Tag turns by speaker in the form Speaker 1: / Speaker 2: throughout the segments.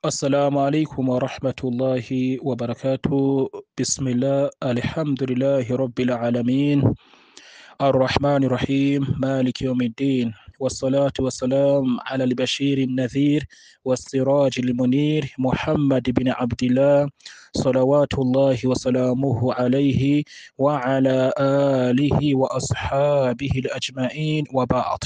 Speaker 1: السلام عليكم ورحمة الله وبركاته بسم الله الحمد لله رب العالمين الرحمن الرحيم مالك يوم الدين والصلاة والسلام على البشير النذير والسراج المنير محمد بن عبد الله صلوات الله وسلامه عليه وعلى آله وأصحابه الأجمعين وبعض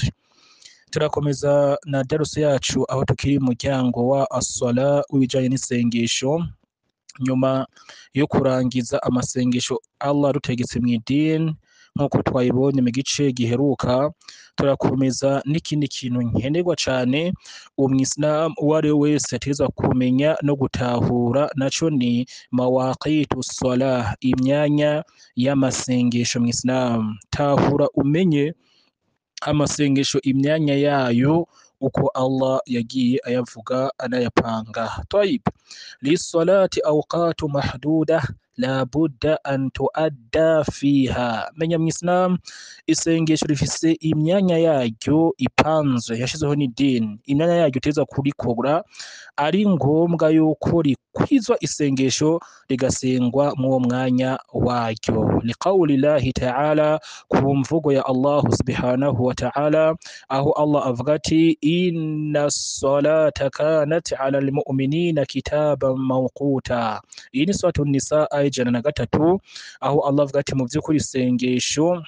Speaker 1: turakomeza na darusi yacu aho tukiri mu muryango wa aswala w'ibijanye n'isengesho nyuma yo kurangiza amasengesho Allah rutegetse mu idini nk'uko twayibonye mu gice giheruka turakomeza n'ikindi kintu nkenerwa cane umwisilamu uwo ari we wese ategerezwa kumenya no gutahura naco ni mawaqitu salah imyanya y'amasengesho mw'isilamu tahura umenye amasengesho imyanya yayo uko Allah yagiye ayavuga anayapanga طيب للصلاة أوقات محدودة لا بد أن تؤدى فيها menya mw'isilamu isengesho rifise imyanya yaryo ipanzwe yashizeho n'idini imyanya yaryo utegerezwa kurikora ari ngombwa yuko rikwizwa isengesho rigasengwa mw'uwo mwanya waryo liqawli llahi ta'ala ku mvugo ya Allah subhanahu wa ta'ala aho Allah avuga ati inna salata kanat ala almu'minina kitaban mawquta iyi ni suratu nisa aya ijana na gatatu aho Allah avuga ati mu vy'ukuri isengesho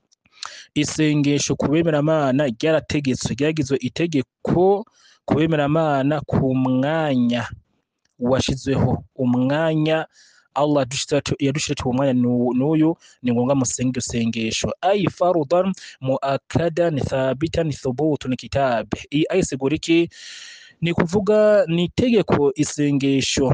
Speaker 1: isengesho ku bemeramana ryarategetswe ryagizwe itegeko ku bemeramana ku mwanya washizweho umwanya Allah yadushiratu uwo mwanya n'uyu ni ngombwa musenge iryo sengesho ay farudan muakkadan thabitan thubutun kitab iyi aya isigura iki ni kuvuga ni itegeko isengesho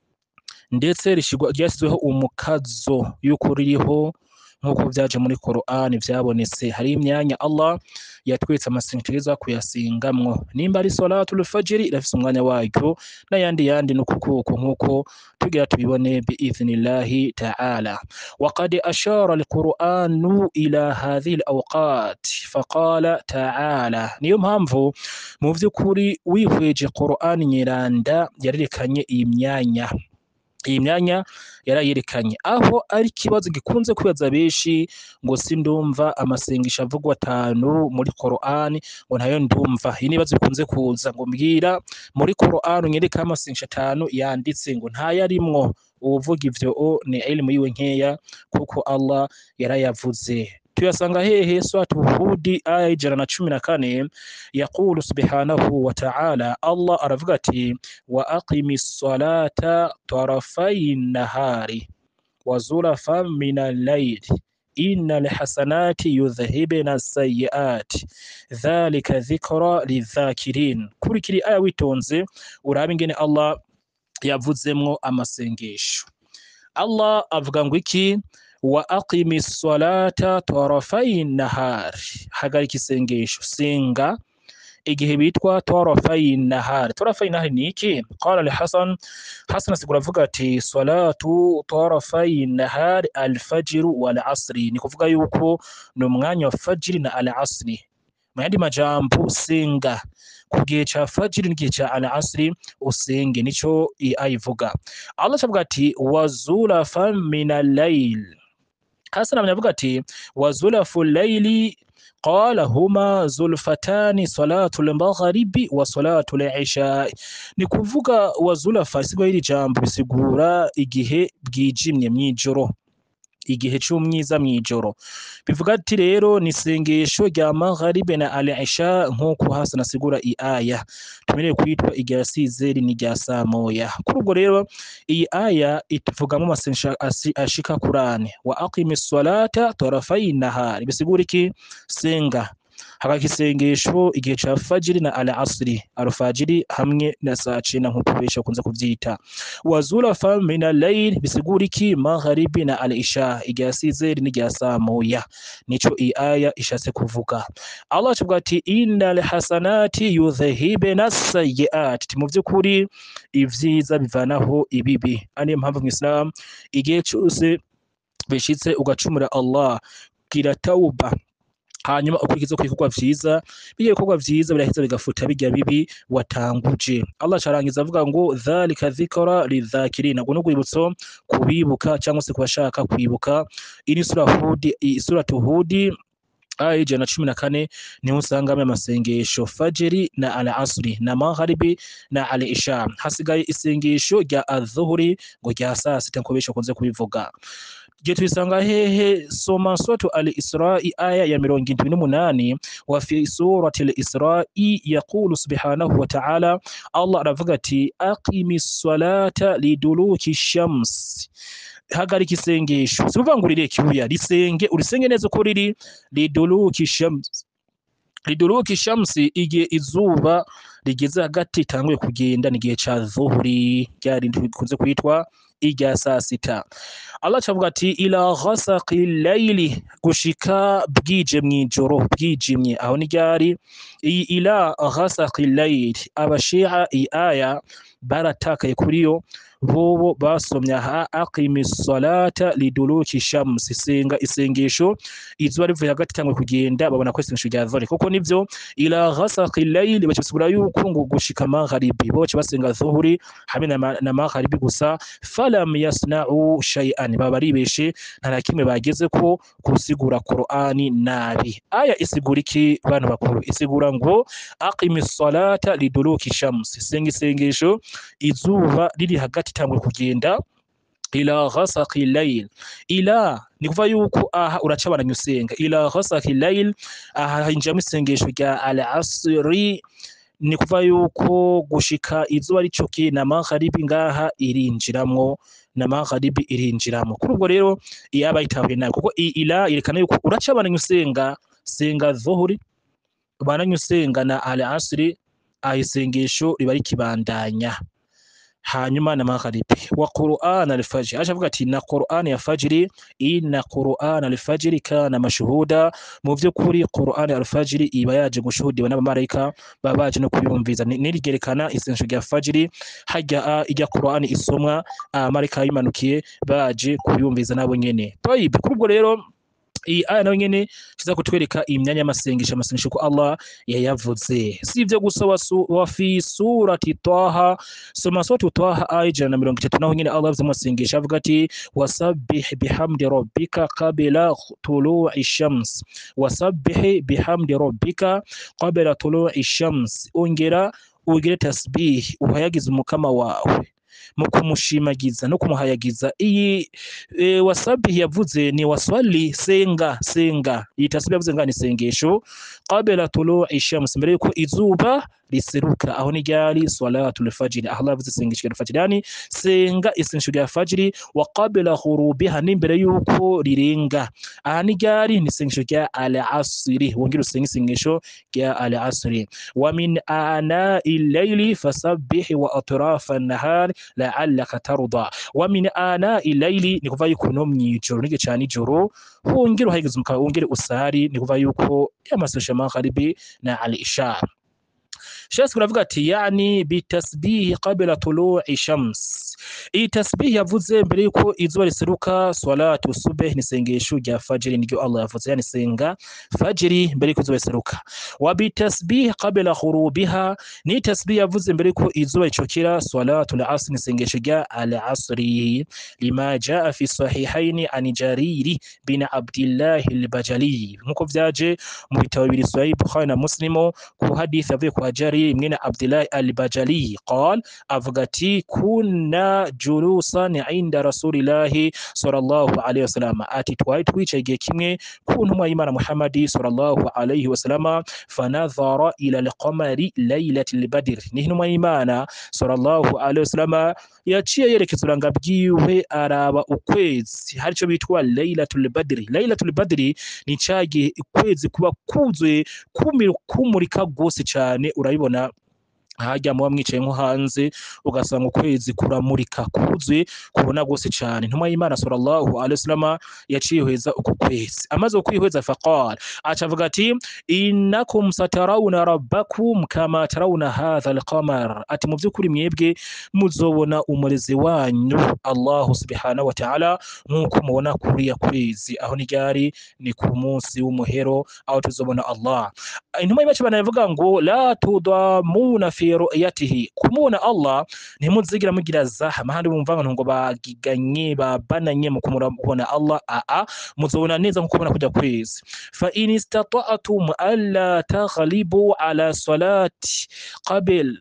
Speaker 1: ndetse ryashyizweho umukazo y'uko ririho nk'uko vyaje muri Qur'an vyabonetse hari imyanya Allah yatwetse amasengesho tugerezwa kuyasengamwo nimba ari salatul fajr irafise umwanya waryo n'ayandi yandi n'ukukuko nk'uko tugira tubibone biiznillahi ta'ala وقد أشار القرآن إلى هذه الأوقات فقال تعالى niyo mpamvu mu vy'ukuri wihweje Qur'an nyiranda yarerekanye iyi myanya iyi myanya yarayerekanye aho ari ikibazo gikunze kwibaza benshi ngo sindumva amasengesho avugwa atanu muri Qur'an ngo ntayo ndumva iyi nibazo bikunze kuza ngo mbwira muri Qur'an unyereka amasengesho atanu yanditse ngo ntayarimwo uvuga ivyo ni elimu yiwe nkeya kuko Allah yarayavuze tuyasanga hehe suratu hudi aya ijana na cumi na kane yaqulu subhanahu wa ta'ala Allah aravuga ati wa aqimi salata tarafai nahari wa zulafa min al-layli inna alhasanati yudhhibna as-sayyi'ati dhalika dhikra lidhakirin kurikiri aya witonze urabe ingene Allah yavuzemwo amasengesho Allah avuga ngo iki wa aqimi salata tarafai nahari hagarika isengesho senga igihe bitwa tarafai nahari tarafai nahari ni iki qala li hasan hasan asigura avuga ati salatu tarafai nahari alfajr wal asri ni kuvuga yuko ni umwanya wa fajiri na al asri mu yandi majambo senga ku gihe ca fajiri n'igihe ca al asri usenge nico ayivuga Allah avuga ati wazulafa min al-layl Hasan avuga ati wazulafu layli qala huma zulfatani salatu al-maghribi wa salatu al-isha ni kuvuga wazulafa sigwa hili jambo bisigura igihe bwijimye mwijoro igihe c'umwiza mwijoro bivuga ati rero ni isengesho rya magharibe na al-isha nk'uko Hasan asigura i aya tumereye kwitwa irya sizeri ni rya samoya kuri ubwo rero iyi aya ituvugamo amasengesho ashika kurane wa aqimi salata tarafai nahari bisigura iki senga hagarika isengesho igihe ca fajiri na al asri alfajiri hamwe na saa cenda nk'uko benshi bakunze kuvyita wazulafa min al-layl bisigura iki magharibi na al isha igihe sizeri n'irya saa moya nico iyi aya ishatse kuvuga Allah avuga ati innal hasanati yudhhibna as-sayyi'at mu vy'ukuri ivyiza bivanaho ibibi ariyo mpamvu mu Islam igihe cyose bishitse ugacumura Allah gira tauba hanyuma ukurikiza ku bikorwa vyiza bijya bikorwa vyiza biraheza bigafuta bijya bibi watanguje Allah carangiza avuga ngo dhalika dhikra lidhakirina ngo n'urwibutso kubibuka cyangwa se kubashaka kwibuka iri sura hudi sura tuhudi aya ijana na cumi na kane niho usangamo amasengesho fajiri na al asri na magharibi na al isha hasigaye isengesho rya adhuhuri ngo rya saa sita nko benshi bakunze kubivuga je tubisanga hehe soma suratu al isra'i aya ya mirongo indwi n'umunani wa fi surati al isra'i yaqulu subhanahu wa ta'ala allah aravuga ati aqimi salata liduluki shams hagarika isengesho si kuvuga ngo urireke ikibuya risenge urisenge neza uko riri liduluki shams liduluki shamsi igihe izuba rigeze hagati itanguye kugenda ni igihe ca dhuhuri rya rindi bikunze kwitwa irya saa sita Allah cavuga ati ila ghasaqi layli gushika bwije mwijoro bwijimye aho ni ryari iyi ila ghasaqi layli abashia iyi aya baratakaye kuri yo bobo basomye aha aqimi salata liduluki shamsi senga isengesho izuba rivuye hagati cyangwa kugenda babona ko isengesho rya dhuhuri kuko nivyo ila ghasaqi layli bakisigura yuko ngo gushika magharibi bo basenga dhuhuri hamwe na, ma- na magharibi gusa falam yasna'u shay'an baba baribeshe nta na kimwe bageze ko gusigura Qur'ani nabi aya isigura iki bantu bakuru isigura ngo aqimi salata liduluki shamsi senga isengesho izuba riri hagati cyangwa kugenda ila ghasaqi layl ila ni kuva yuko aha uracabananya usenga ila ghasaqi layl aha hinjiramo isengesho rya al asri ni kuva yuko gushika izuba ricokiye na magharibi ngaha irinjiramwo na magharibi irinjiramo kuri ubwo rero iyaba yitahuye nabi kuko i- ila yerekana yuko uracabananya usenga senga dhuhuri ubananye usenga na al asri aha isengesho riba rikibandanya hanyuma na magharibi wa Qur'an al-fajr aje avuga ati na Qur'an ya fajiri inna Qur'an al-fajr kana mashhuda mu vy'ukuri Qur'an al-fajr iba yaje gushuhudiwa n'abamarayika baba baje no kuyumviza Ni- nirigerekana isengesho rya fajiri hajya a- ijya Qur'an isomwa abamarayika bimanukiye baje kuyumviza nabo nyene Tayib kuri ubwo rero iyi aya nayo nyene kiza kutwereka imyanya y'amasengesho amasengesho ko Allah yayavuze si ivyo gusa wasu- wa fi surati Taha soma surati Taha aya ijana na mirongo itatu naho nyene Allah yavuze mu masengesho avuga ati wasabbih bihamdi rabbika qabla tulu'i shams wasabbih bihamdi rabbika qabla tulu'i shams ongera ugire tasbih uhayagize umukama wawe mu kumushimagiza no kumuhayagiza iyi e, wasabihi yavuze ni waswali senga senga iyi tasbihi yavuze nga ni sengesho qabla tulu'i shams mbere yuko izuba riseruka aho ni ryari salatul fajr aho Allah yavuze sengesho rya fajr yani senga isengesho rya fajr wa qabla ghurubiha n'imbere yuko rirenga aha ni ryari ni isengesho rya al asri wongera usenga isengesho rya al asri wa min ana il-layli fasabbih wa atrafa an-nahar la'allaka tarda wa min ana il-layli ni kuva yuko no mwijoro nige cyane ijoro wongera uhageze umukaba wongere usari ni kuva yuko yamasosha magharibi na al-isha Sheikh kuravuga ati yani bitasbihi qabla tulu'i shams iyi tasbihi yavuze mbere yuko izuba riseruka salatu subh ni sengesho rya fajiri niryo Allah yavuze yani senga fajiri mbere yuko izuba riseruka wa bitasbihi qabla ghurubiha ni tasbihi yavuze mbere yuko izuba ricokera salatu al-asr ni sengesho rya al-asri lima jaa fi sahihaini an jariri bin abdillah al-bajali nkuko vyaje mu bitabo bibiri sahih bukhari na muslimo ku hadith avuye kwa Jari mwene Abdullah al-Bajali qal avuga ati kunna julusan inda rasulillahi sallallahu alayhi wasallam ati twari twicaye igihe kimwe ku ntumwa y'Imana Muhammad sallallahu alayhi wasallam fanadhara ila al-qamari laylatil badr ni intumwa y'Imana sallallahu alayhi wasallam yaciye yerekeza uranga bwiwe araba ukwezi hari cyo bitwa laylatul badr laylatul badr ni cagihe ukwezi kuba kuzuye kumira kumurika rwose cyane urabibona hajya muba mwicaye nko hanze ugasanga ukwezi kuramurika kuzuye kubona gose cyane intumwa y'imana sallallahu alaihi wasallam yacihweza uko kwezi amaze kwihweza faqala aca avuga ati innakum satarawuna rabbakum kama tarawuna hadha alqamar ati mu by'ukuri mwebwe muzobona umurezi wanyu allahu subhanahu wa ta'ala nk'uko mubona kuriya kwezi aho ni ryari ni ku munsi w'umuhero aho tuzobona allah intumwa y'imana cyane yavuga ngo la tudamuna fi ru'yatihi kumubona allah ntimuzigira mugira zahama handi bumva ngo bagiganye babananye mu kumubona allah aa muzobona neza nkuko mubona kujya kwezi fa in istata'tum alla taghlibu ala salati qabil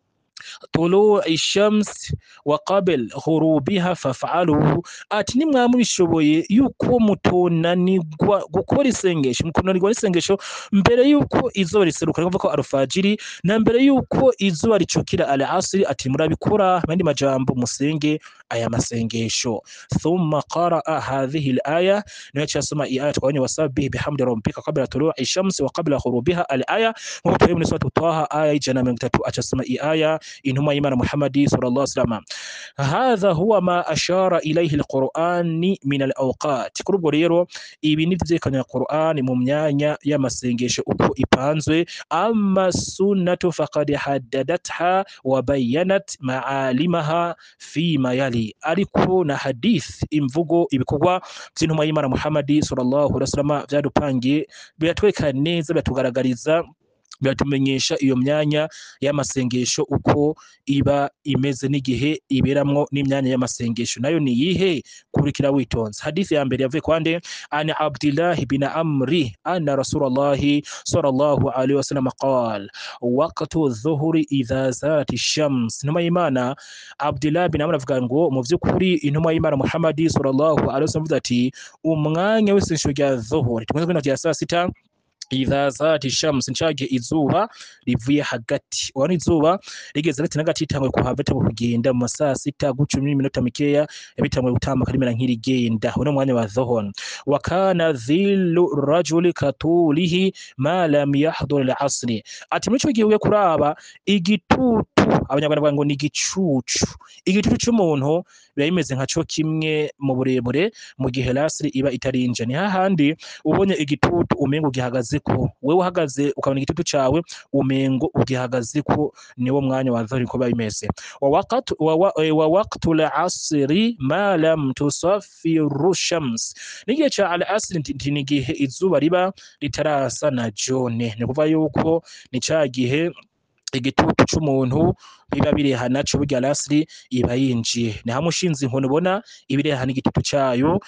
Speaker 1: طلوع الشمس وقبل غروبها فافعلوا ati nimwaba mubishoboye yuko mutonanirwa gukora isengesho mukonanirwa n'isengesho mbere yuko izuba riseruka ni ko alfajiri na mbere yuko izuba ricukira al asri ati murabikora mandi majambo musenge aya masengesho thumma qaraa hadhihi al-aya niyo cyasoma iyi aya twabonye wasabihi bihamdi rabbika qabla tulu'i shamsi wa qabla ghurubiha al-aya nkuko turi muri suratu taha aya y'ijana na mirongo itatu acasoma iyi aya intumwa y'imana muhammadi sallallahu alaihi wasallam hadha huwa ma ashara ilayhi alqur'ani min alawqat kuri ubwo rero ibi ni vyerekana qur'ani mu myanya y'amasengesho uko ipanzwe amma sunnatu faqad haddadatha wa bayyanat ma'alimaha fi ma yali ariko na hadith imvugo ibikorwa vy'intumwa y'imana muhammadi sallallahu alaihi wasallam vyadupangiye biratweka neza biratugaragariza biratumenyesha iyo myanya y'amasengesho uko iba imeze n'igihe iberamwo n'imyanya y'amasengesho nayo ni yihe kurikira witonze hadithi ya mbere yavuye kwande ani abdillahi bin amri anna rasulallahi sallallahu alaihi wasallam qala waqtu dhuhuri idha zati shams intumwa y'imana abdillah bin amri avuga ngo mu vy'ukuri intumwa y'imana muhammadi sallallahu alaihi wasallam avuga ati umwanya w'isengesho rya dhuhuri tumeze kwina rya saa sita idha zati shams ncage izuba rivuye hagati ubona izuba rigeze hagati na hagati ritanguye kuhava ritanguye kugenda mu masaa sita gucumi n'iminota mikeya yabitanguye gutambuka rimera nk'irigenda uno mwanya wa dhuhur wa kana dhillu rajuli katulihi ma lam yahdhur al-asri ati muri ico gihe ugiye kuraba igitutu abanyarwanda bavuga ngo ni igicucu igitutu c'umuntu biba bimeze nka co kimwe mu burebure mu gihe lasri iba itarinja ni hahandi ubonye igitutu umengo ugihagazeko wewe uhagaze ukabona igitutu cawe umengo ugihagazeko niwo mwanya wa dhuhur ko biba bimeze wa waqtu wa, wa, eh, wa waqtu al-asri ma lam tusaffiru shams n'igihe ca al-asri nti ni igihe izuba riba ritarasa na jone ni kuvuga yuko ni ca gihe igitutu c'umuntu biba bireha naco burya lasri iba yinjiye ni hamwe ushinze inkoni ubona ibireha n'igitutu cayo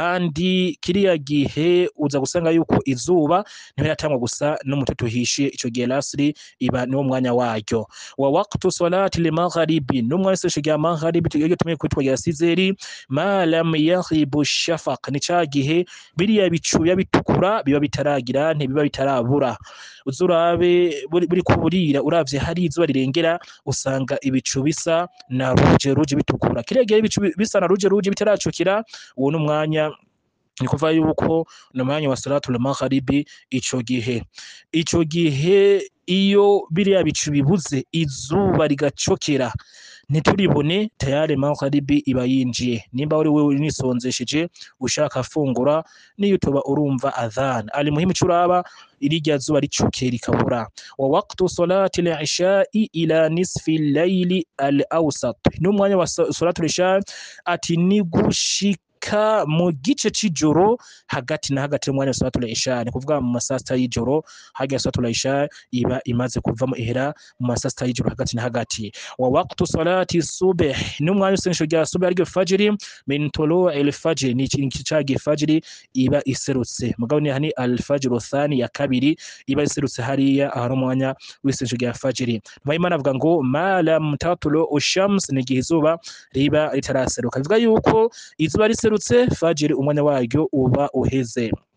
Speaker 1: kandi kiriya gihe uza gusanga yuko izuba ntibiratangwa gusa n'umututu uhishiye ico gihe lasri iba niwo mwanya waryo wa waqtu salati limagharibi n'umwanya w'isesho rya magharibi iyo tumeye kwitwa rya sizeri ma lam yaghibu shafaq ni ca gihe biriya bicu biba bitukura biba bitaragira ntibiba bitarabura uzurabe buri buri kuburira uravye hari izuba rirengera usanga ibicu bisa na ruje ruje bitukura kiriya gihe ibicu bisa na ruje ruje bitaracukira uwo ni umwanya ni kuva yuko ni umwanya wa salatul magharibi ico gihe ico gihe iyo biriya bicu bibuze izuba rigacokera ntituribone tayari magharibi iba yinjiye nimba uri wewe nisonzesheje ushaka fungura niyo utoba urumva adhan ali muhimu curaba irirya zuba ricukeye rikabura wa waqtu salati al-isha'i ila nisfi al-layli al-awsat n'umwanya wa salatu al-isha ati ni gushika gushika mu gice c'ijoro hagati na hagati y'umwanya wa salatul isha ni kuvuga mu masaa sita y'ijoro hagati salatul isha iba imaze kuvamo ihera mu masaa sita y'ijoro hagati na hagati wa waqtu salati subh n'umwanya w'isengesho rya subh ariryo fajiri min tulu'i al-fajr ni ikintu cagi fajiri iba iserutse mugabo ni hani al-fajr thani ya kabiri iba iserutse hariya aho umwanya w'isengesho rya fajiri Imana avuga ngo ma lam tatlu ushams ni igihe izuba riba ritaraseruka bivuga yuko izuba riserutse fajiri umwanya waryo uba uheze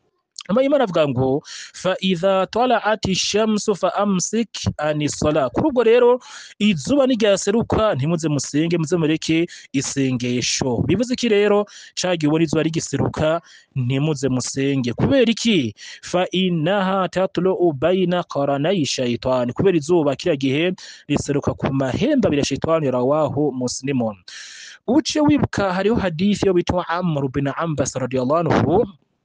Speaker 1: nama imana avuga ngo fa idha talaati shamsu fa amsik ani sala kuri ubwo rero izuba niryaseruka ntimuze musenge muze mureke isengesho bivuze iki rero cagiye ubona izuba rigiseruka ntimuze musenge kubera iki fa inaha tatlu baina qaranayi shaytani kubera izuba kiriya gihe riseruka ku mahembe abiri ya shaytani rawahu muslimun uce wibuka hariho hadithi yo bitwa amr bin ambas radiyallahu anhu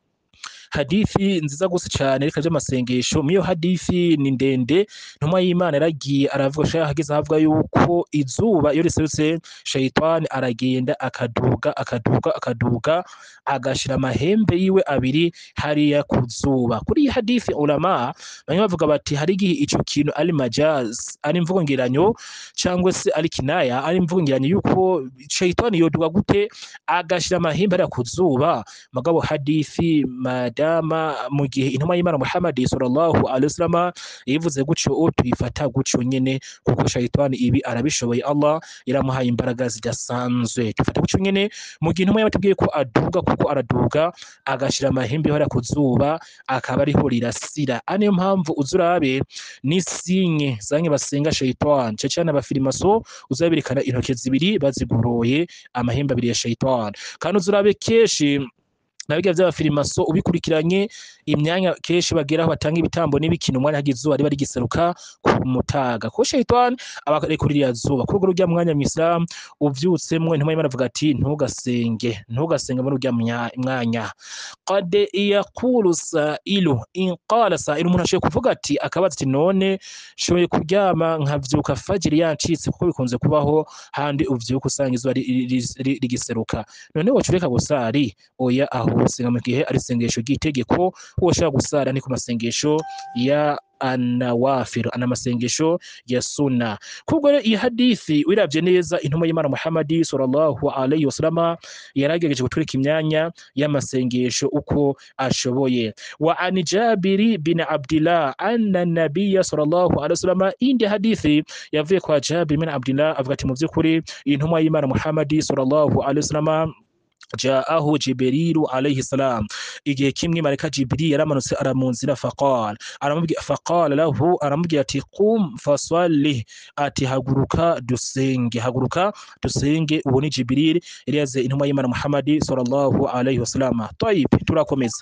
Speaker 1: hadithi nziza gusa cyane reka by'amasengesho miyo hadithi ni ndende ntumwa y'imana yaragiye aravuga shaya hageze ahavuga yuko izuba iyo riserutse shayitani aragenda akaduga akaduga akaduga agashira amahembe yiwe abiri hariya ku zuba kuri iyi hadithi ulama bamwe bavuga bati hari igihe ico kintu ari majaz ari imvugo ngeranyo cyangwa se ari kinaya ari imvugo ngeranyo yuko shayitani yoduga gute agashira amahembe hariya ku zuba mugabo hadithi mada dama mu gihe intumwa y'Imana Muhammad sallallahu alaihi wasallam yivuze guco tuyifata guco nyene kuko shayitani ibi arabishoboye Allah yaramuhaye imbaraga zidasanzwe tufata guco nyene mu gihe intumwa yabatubwiye ko aduga kuko araduga agashira amahembe hora ku zuba akaba ariho rirasira aniyo mpamvu uzurabe n'isinye zange basenga shayitani cyo cyane abafirimaso uzaberekana intoke zibiri baziguroye amahembe abiri ya shayitani kandi uzurabe keshi nabiga vy'abafirimaso ubikurikiranye imyanya kenshi bageraho batanga ibitambo n'ibikino umwanya hagize izuba riba rigiseruka ku mutaga kuko shayitani aba arekurira zuba kuri urwo rurya mwanya mu Islam uvyutsemwo intumwa y'Imana avuga ati ntugasenge ntugasenge muri urya mwanya qad yaqulu sa'ilu in qala sa'ilu umuntu ashoboye kuvuga ati akabaza ati none shoboye kuryama nkavyuka fajiri yancitse kuko bikunze kubaho handi uvyuka usanga izuba rigiseruka none wocureka gusari oya aho usenga mu gihe ari isengesho ry'itegeko woshobora gusara ni ku masengesho ya anawafir ana masengesho ya sunna kubwo rero iyi hadithi wiravye neza intumwa y'Imana Muhammad sallallahu alaihi wasallam yaragerageje gutwereka imyanya y'amasengesho uko ashoboye wa an Jabiri bin Abdullah anna nabiyya sallallahu alaihi wasallam indi hadithi yavuye kwa Jabir bin Abdullah avuga ati mu by'ukuri intumwa y'Imana Muhammad sallallahu alaihi wasallam jaahu jibirilu alayhi salam igihe kimwe mareka jibiri yaramanutse aramunzira faqala aramubwira faqala lahu aramubwira ati qum fasalli ati haguruka dusenge haguruka dusenge ubu ni jibiril yari yaze intumwa y'imana muhammadi sallallahu alayhi wasallam tayib turakomeza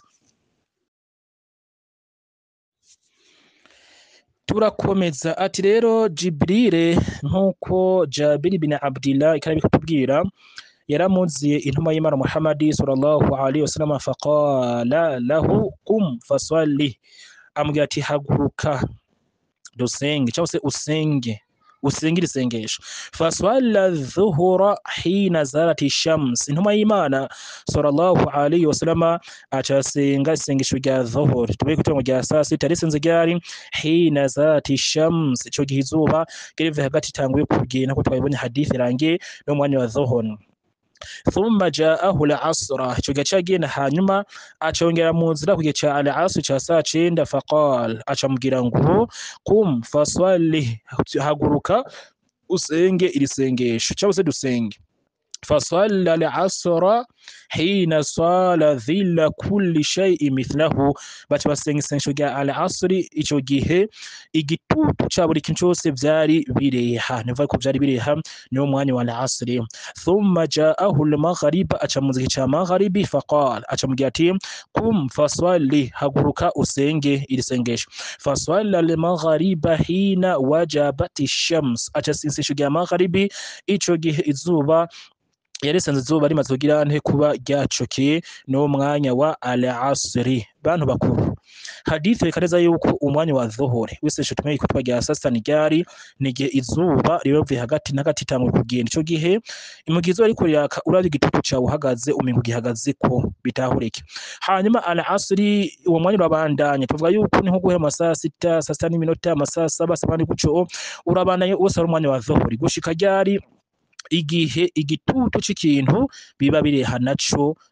Speaker 1: turakomeza ati rero jibrire nk'uko jabiri bin abdillah ikarabika kutubwira yaramuziye intumwa y'Imana Muhammad sallallahu alaihi wasallam faqala lahu qum fasalli amubwira ati haguruka dusenge cyangwa se usenge usengera isengesho faswalla dhuhura hina zarati shams intumwa y'Imana sallallahu alaihi wasallam acasenga isengesho rya dhuhur tubaye kutongo rya saa sita risenze ryari hina zarati shams ico gihe izuba gerive hagati tanguye kugenda ko twabonye hadithi rangiye no mwanya wa dhuhur thumma jaahu al-asra ico gihe cagenda hanyuma acongera mu nzira ku gihe ca al-asr ca saa cenda faqal acamubwira ngo qum fasalli haguruka usenge iri sengesho cyangwa se dusenge fasalla al-asra hina sala dhilla kulli shay'in mithlahu baca basenga isengesho rya al-asri ico gihe igitutu ca buri kintu cose vyari bireha nivuga ko vyari bireha niwo mwanya wa al-asri thumma ja'ahu al-maghrib aca mu gihe ca maghribi faqala aca mu gihe ati qum fasalli haguruka usenge iri sengesho fasalla al-maghriba hina wajabati shams aca isengesho rya maghribi ico gihe izuba yarisanze izuba rimaze kugira nte kuba ryacokeye no mwanya wa al-asri bantu bakuru hadithi ikaneza yuko umwanya wa dhuhuri wiseshe tumeye ko twagira sasa ni ryari nigihe izuba ribavuye hagati na hagati tamwe kugenda ico gihe imugihe izuba riko riraka uravye igitutu cawe uhagaze umengo gihagaze ko bitahurike hanyuma al-asri uwo mwanya urabandanya tuvuga yuko ni nko guhera amasaha sita saa sita n'iminota amasaha saba saba ni guco urabandanya wose ari umwanya wa dhuhuri gushika ryari igihe igitutu c'ikintu biba bireha naco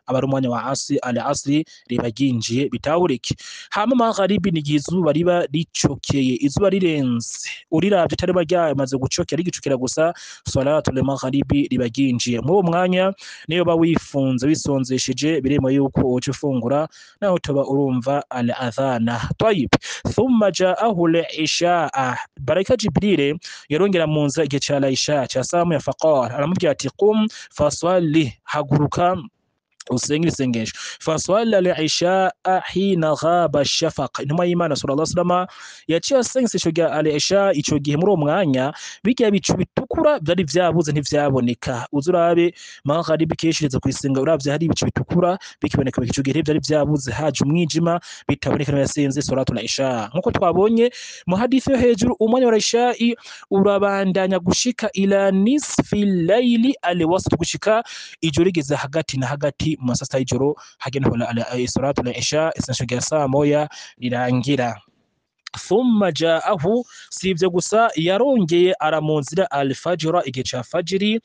Speaker 1: aba ari umwanya wa asi al asri riba ryinjiye bitahurike hama magharibi ni igihe izuba riba ricokeye izuba rirenze uriravye atariba ryamaze gucokera rigicukira gusa salatul magharibi riba ryinjiye muri uwo mwanya niyo ba wifunze wisonzesheje birimo yuko uca ufungura naho tuba urumva al adhana tayib thumma ja'ahu al ishaa baraka jibril yarongera mu nzira igihe ca la isha ca samu ya faqara aramubwira ati qum faswali haguruka usenge isengesho faswala al-isha hina ghaba shafaq intumwa y'Imana sallallahu alaihi wasallam yaciye asenga isengesho rya al-isha ico gihe muri uwo mwanya bijya bicu bitukura byari vyabuze ntivyaboneka uzurabe magharibi keshiriza kwisenga uravye hari ibicu bitukura bikiboneka ico gihe byari vyabuze haje umwijima bitaboneka no yasenze salatul isha nkuko twabonye mu hadithi yo hejuru umwanya wa isha urabandanya gushika ila nisfi layli al-wasat gushika ijoro rigeze hagati na hagati mu masasa y'ijoro hagenda salatu la isha isengesho rya saa moya rirangira thumma ja'ahu si ivyo gusa yarongeye aramunzira alfajira igihe ca fajiri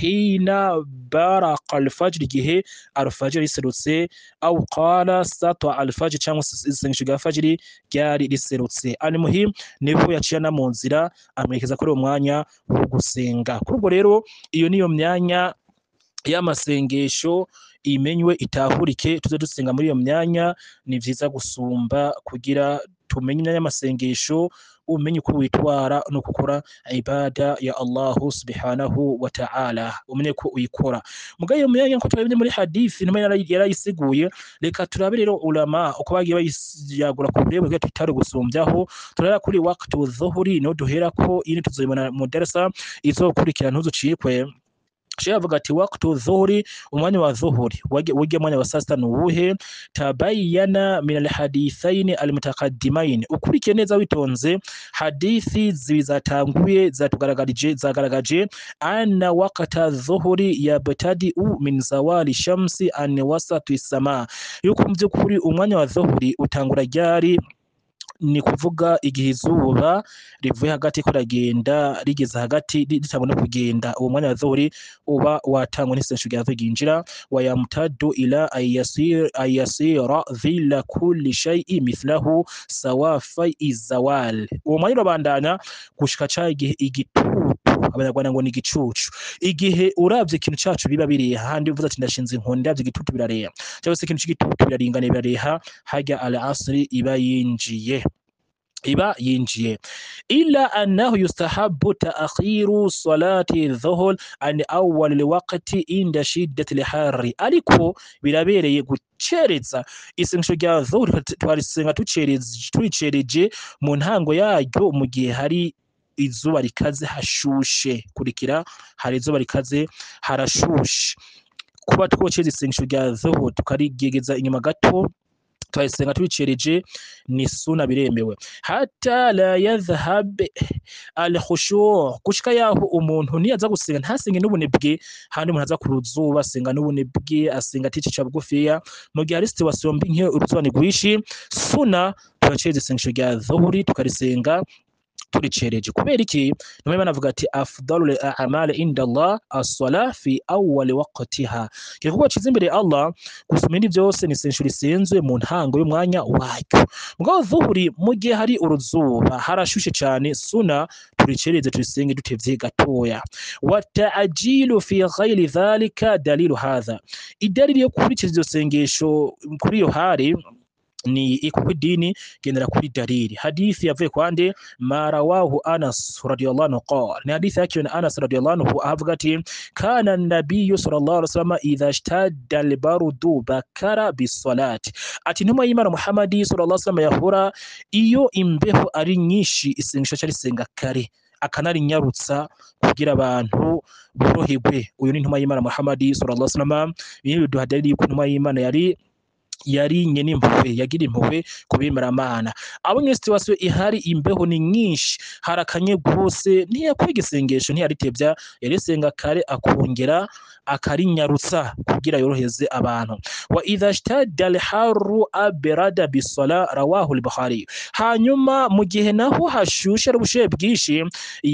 Speaker 1: hina baraka alfajiri igihe alfajiri riserutse au qala satwa alfajiri cyangwa isengesho rya fajiri ryari riserutse alimuhim niho yaciye anamunzira amwerekeza kuri uwo mwanya wo gusenga kuri ubwo rero iyo niyo myanya y'amasengesho imenywe itahurike tuze dusenga muri iyo myanya ni vyiza gusumba kugira tumenye imyanya y'amasengesho umenye uko witwara no gukora ibada ya Allahu subhanahu wa ta'ala umenye ko uyikora mugaye iyo myanya nko twabibye muri hadithi nima yarayisiguye reka turabe rero ulama uko bagiye bayagura ku burebe bwa tutari gusumbyaho turara kuri waqtu dhuhuri no duhera ko ini tuzoyibona mu darasa izokurikira ntuzucikwe Sheikh avuga ati waqtu dhuhuri umwanya wa dhuhuri wige mwanya wa sasta nuwuhe tabayyana min alhadithain almutaqaddimain ukurikiye neza witonze hadithi zizatanguye zatugaragarije zagaragaje anna waqta dhuhuri yabtadi'u min zawali shamsi an wasati sama yuko mu by'ukuri umwanya wa dhuhuri utangura ryari ni kuvuga igihe izuba rivuye hagati ko ragenda rigeze hagati ritabona kugenda uwo mwanya wa dhuhuri uba watangwa n'isengesho rya dhuhuri ryinjira wa yamtaddu ila ayasira dhilla kulli shay'i mithlahu sawafa izawal uwo mwanya urabandanya gushika ca igihe igitutu abanyarwanda ngo ni igicucu igihe uravye ikintu cacu biba bireha handi uvuze ati ndashinze inkoni ndavye igitutu birareha cyangwa se ikintu c'igitutu biraringaniye birareha harya al asri iba yinjiye iba yinjiye ila annahu yustahabu taakhiru salati dhuhur an awwal alwaqti inda shiddati alharri ariko birabereye gucereza isengesho rya dhuhur twarisenga turicereje mu ntango yaryo mu gihe hari izuba rikaze hashushe kurikira hari izuba rikaze harashushe kuba twoceza isengesho rya dhuhur tukarigegeza inyuma gato twayisenga tubicereje ni suna biremewe hata la yadhhab al khushu' gushika yaho umuntu niyaza gusenga ntasenge n'ubunebwe handi umuntu aza kuruzuba asenga n'ubunebwe asenga aticisha bugufiya mu gihe hari situation mbi nk'iyo uruzuba ni rwishi suna turaceza isengesho rya dhuhuri tukarisenga turicereje kubera iki nimwe banavuga ati afdalul a'mal inda Allah as-sala fi awwal waqtiha kivuga ciza imbere Allah gusoma ibindi byose ni senshuri senzwe mu ntango y'umwanya wacyo mugabo dhuhuri mu gihe hari uruzuba harashushe cyane suna turicereze turisenge dutevye gatoya wa ta'jilu fi ghayri dhalika dalilu hadha idalili yo kurikira iryo sengesho kuri iyo hari ni ikuko idini gendera kuri dalili hadithi yavuye kwande marawahu anas radiyallahu anhu qala ni hadithi yake na anas radiyallahu anhu avuga ati kana nabiyyu sallallahu alaihi wasallam idha ishtadda albarudu bakara bisalati ati ntumwa y'imana muhammadi sallallahu alaihi wasallam yahora iyo imbeho ari nyinshi isengesho cyarisenga kare akanarinyarutsa kugira abantu boroherwe uyu ni ntumwa y'imana muhammadi sallallahu alaihi wasallam ibi biduha dalili yuko ntumwa y'imana yari yarinye n'impuhwe yagira impuhwe ku bimeramana abo nyine situwasiyo ihari imbeho ni nyinshi harakanye rwose ntiyakwiga isengesho ntiyaritebya yarisenga kare akongera akarinyarutsa kugira yoroheze abantu wa idha shtada alharu aberada bisala rawahu al-bukhari hanyuma mu gihe naho hashushe ari ubushuhe bwinshi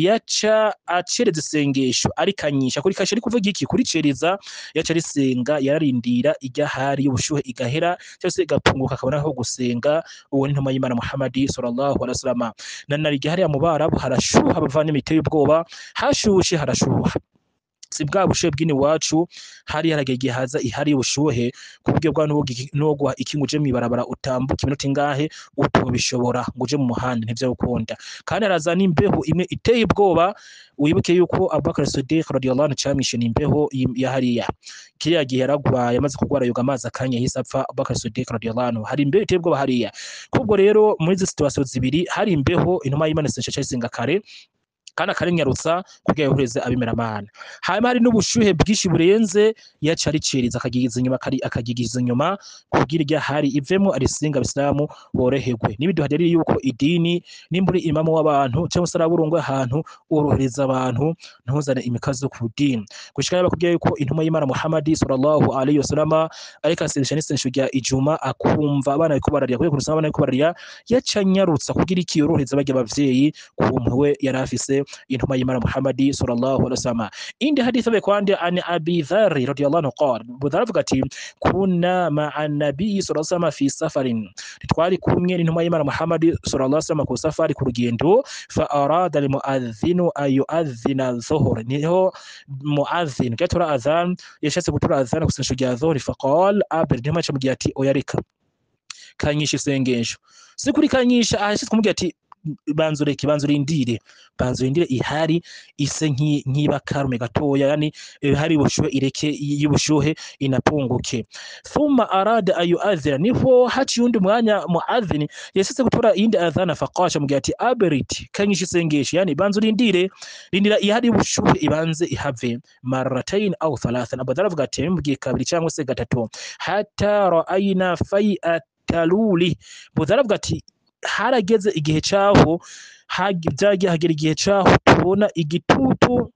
Speaker 1: yaca acereza isengesho arikanyisha kuri kashe ari kuvuga iki kuricereza yaca arisenga yararindira ijya hari y'ubushuhe igahera cyangwa se igapunguka akabona aho gusenga uwo ni intumwa y'Imana Muhammad sallallahu alaihi wasallam na nari hariya mu barabu harashuha bavana imiteye ubwoba hashushe harashuha si bwa bushuhe bw'ini wacu hari haragera igihe haza ihari ubushuhe ku buryo bwa n'ubwo ikinga uje mw'ibarabara utambuka iminota ingahe utobishobora ngo uje mu muhanda ntivyo gukunda kandi haraza n'imbeho imwe iteye ubwoba wibuke yuko Abubakar Siddiq radiyallahu anhu camwishe n'imbeho ya hariya kiriya gihe yaragwaye amaze kugwara yoga amazi akanya yahise apfa Abubakar Siddiq radiyallahu anhu hari imbeho iteye ubwoba hariya kubwo rero muri izi situation zibiri hari imbeho intumwa y'Imana isenga kare kandi akarinyarutsa kugira yohereze abimeramana hanyuma hari n'ubushuhe bwinshi burenze yaca ariceriza akagigiza inyuma akagigiza inyuma kugira irya hari ivemo arisinga abisilamu boroherwe n'ibiduha rero yuko idini nimba uri imamu w'abantu cyangwa se araburungu ahantu worohereza abantu ntuzane imikazo ku dini gushika yaba kubwira yuko intumwa y'Imana Muhammad sallallahu alaihi wasallam ariko asengesha n'isengesho rya ijuma akumva abana bariko bararira kubera kurusha abana bariko bararira yaca anyarutsa kugira iki yorohereza barya abavyeyi ku mpuhwe yari afise intumwa y'Imana Muhammad sallallahu alaihi wasallam indi hadithi be kwande an Abi Dharr radiyallahu anhu qala budhar avuga ati kunna ma'a nabiy sallallahu alaihi wasallam fi safarin twari kumwe n'intumwa y'Imana Muhammad sallallahu alaihi wasallam ku safari ku rugendo fa arada al muadhdhinu ay yu'adhdhina dhuhr niho muadhdhin gatora adhan yashatse gutura adhan kusinsho rya dhuhr fa qala abir intumwa yamugiye ati oyarika kanyisha isengesho sikuri kanyisha ahashitse kumubwira ati banza ureke banza urindire banza urindire ihari ise nk'iba karume gatoya yani hari ubushuhe ireke y'ubushuhe inapunguke thumma arada ayu adhira niho haciye undi mwanya muadhini yasetse gutora iyindi adhana faqasha mugihe ati aberit kanyisha isengesho yani banza urindire rindira ihari y'ubushuhe ibanze ihave marratain au thalathan abadara avuga ati mugihe kabiri cyangwa se gatatu hatta ra'ayna fai'at taluli budara avuga ati harageze igihe cyaho byagiye hagera igihe cyaho tubona igitutu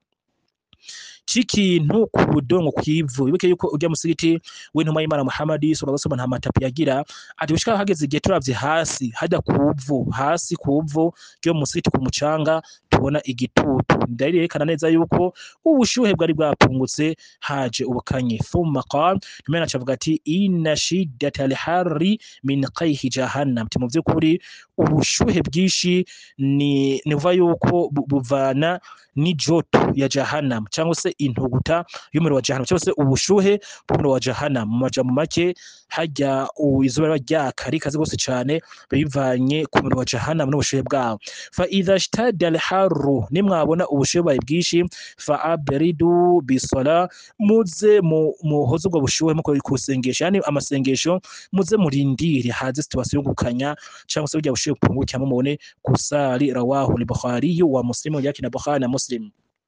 Speaker 1: c'ikintu ku budongo kw'ivu wibuke yuko ujya musigiti w'intumwa y'Imana Muhammad sallallahu alaihi wasallam nta matapi yagira ati gushika hageze igihe turavye hasi hajya kuvu hasi kuvu ryo musigiti ku mucanga tubona igitutu ndari yerekana neza yuko ubushuhe bwari bwapungutse haje ubukanye thumma qala nimena cavuga ati inna shiddata al-harri min qayhi jahannam mu vy'ukuri ubushuhe bwinshi ni nivuga yuko buvana n'ijoto ya jahannam cyangwa se intuguta y'umuriro wa jahannam cyangwa se ubushuhe bw'umuriro wa jahannam mu majambo make hajya izuba riba ryaka rikaze rwose cyane bivanye ku muriro wa jahannam n'ubushuhe bwawo fa idha shtada al-harru nimwabona ubushuhe bwawe bwinshi fa abridu bisala muze muhoze ubwo bushuhe muko kusengesha yani amasengesho muze murindire haze situation yo gukanya cyangwa se burya bushuhe bupungukira mubone kusali rawahu al-bukhari wa muslim yakina bukhari na muslim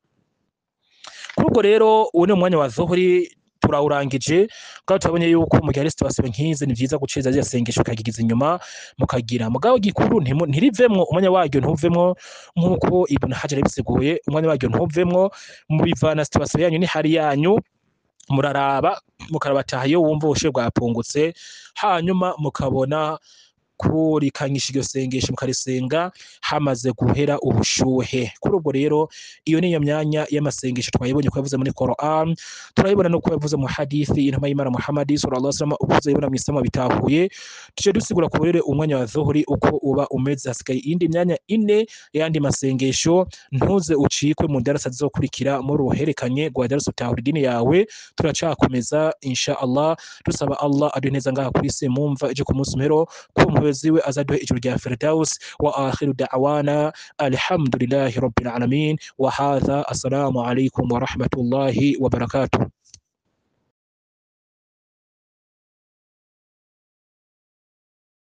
Speaker 1: kuri ubwo rero uwo ni umwanya wa zuhuri turawurangije kandi turabonye yuko mu gihe hari situation nk'izi ni byiza guceza zya sengesho ukagigiza inyuma mukagira mugabo gikuru ntirivemwo umwanya waryo ntuvemwo nk'uko ibn hajar yabisiguye umwanya waryo ntuvemwo mubivana situation yanyu ni hari yanyu muraraba mukarabataha iyo wumva ubushuhe bwapungutse hanyuma mukabona kurikanyisha iryo sengesho mukarisenga hamaze guhera ubushuhe kuri ubwo rero iyo niyo myanya y'amasengesho twayibonye ko yavuze muri Quran turayibona no ko yavuze mu hadithi intumwa y'Imana Muhammad sallallahu alaihi wasallam uvuze yibona mu isama bitahuye tuje dusigura ku rero umwanya wa dhuhuri uko uba umeze hasigaye indi myanya ine yandi masengesho ntuze ucikwe mu darasa zizokurikira muri uherekanye gwa darasa utahura idini yawe turacakomeza insha Allah dusaba Allah aduhe neza ngaha kuri se mumva ije ku munsi mpero ku umuyobozi we azaduhe ijuru rya Firdaus wa akhiru da'wana alhamdulillahi rabbil alamin wa hadha assalamu alaikum wa rahmatullahi wa barakatuh